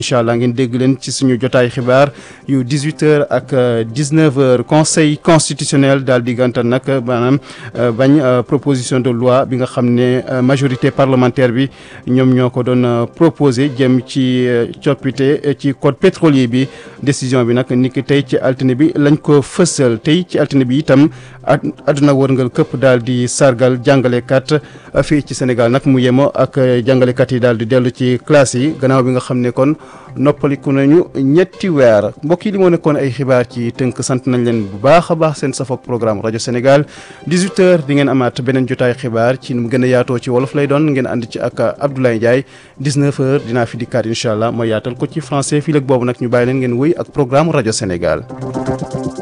incha allah ngeen dégg leen ci suñu jotaay xibaar yu 18h ak 19h conseil constitutionnel daal di gàntal nag maanaam bañ proposition de loi bi nga xam ne majorité parlementaire bi ñoom ñoo ko doon proposé jëm ci coppite ci code pétrolier bi décision bi nag niki tey ci altine bi lañ ko fësal tey ci altine bi itam àdduna wërngal këpp daal di sargal jàngalekat fii ci Sénégal nag mu yemo ak jàngalekat yi daal di dellu ci classe yi gannaaw bi nga xam ne kon noppaliku nañu ñetti weer mbokk yi li moo nekkoon ay xibaar ci tënk sant nañ leen bu baax a baax seen safoog programme rajo Sénégal 18h di ngeen amaat beneen jotaay xibaar ci nu mu gën a yaatoo ci wolof lay doon ngeen ànd ci ak Abdoulaye Ndiaye 19h dinaa fi dikkaat incha allah ma yaatal ko ci français fii léegi boobu nag ñu bàyyi leen ngeen wëy ak programme rajo Sénégal.